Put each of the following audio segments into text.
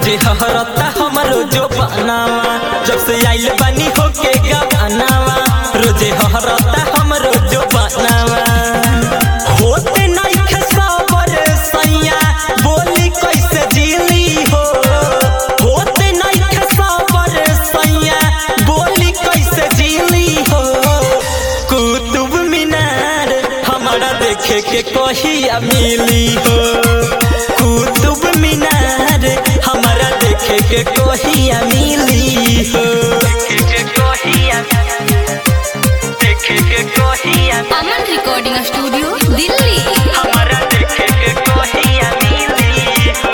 रोजे हरता हमरो जो बनावा जब से आइल बानी होके गवानावा रोजे हरता हमरो जो बनावा होते नइखे सबर सैया बोली कैसे जीली हो होते नइखे सबर सैया बोली कैसे जीली हो कुतुब मीनार हमारा देखे के कहिया मिली हो कुतुब मीनार हमारा देखे के कहिया मिली हो देखे के कहिया देखे के कहिया अमन रिकॉर्डिंग स्टूडियो दिल्ली हमारा देखे के कहिया मिली हो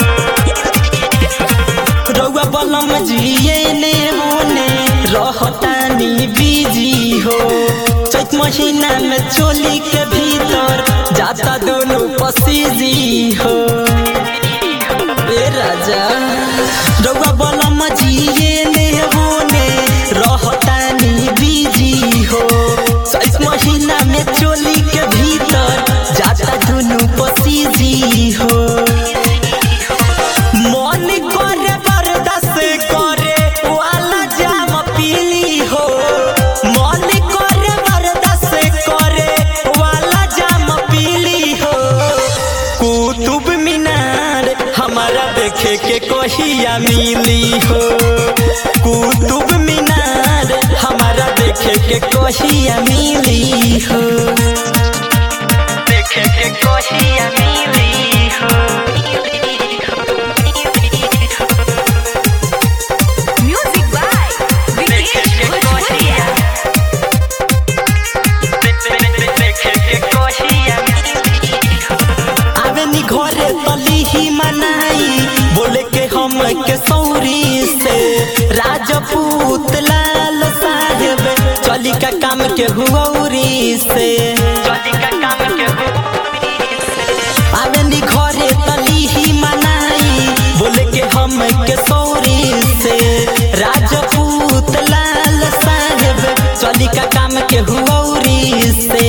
रउआ बलम जिए ने होने रहतानी बिजी हो चैत महीना में चोली के भीतर जाता दोनों पसीजी हो ए राजा रउआ बलम जिए ने होने रहतानी बिजी हो चैत महीना में चोली के भीतर जाता दोनों पसीजी हो मन करे बर्दाश्त करे वाला जाम पीली हो मन करे बर्दाश्त करे वाला जाम पीली हो कुतुब मीनार हमारा देखे के कहिया मिली हो कुतुब मीनार हमारा देखे के कहिया मिली हो देखे के कहिया मिली हो म्यूजिक बाय विकेश भोजपुरिया आवेनी घरे तली ही मनाई बोले के हम के सौरी से राजपूत लाल साहेब चली का काम के हुऔरी से चली का काम के आवेनी घरे तली ही मनाई बोले के हम के सौरी से राजपूत लाल साहेब चली का काम के हुऔरी से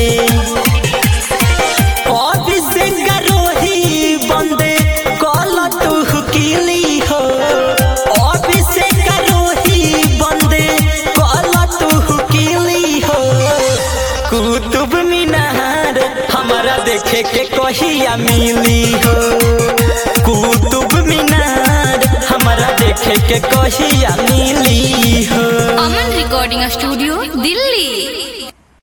अभिषेक रोही बंदे कल तू किली हो अभिषेक रोही बंदे कल तू किली हो कुतुब मीनार हमारा देखे के कहिया मिली हो कुतुब मीनार हमारा देखे के कहिया मिली हो अमन रिकॉर्डिंग स्टूडियो दिल्ली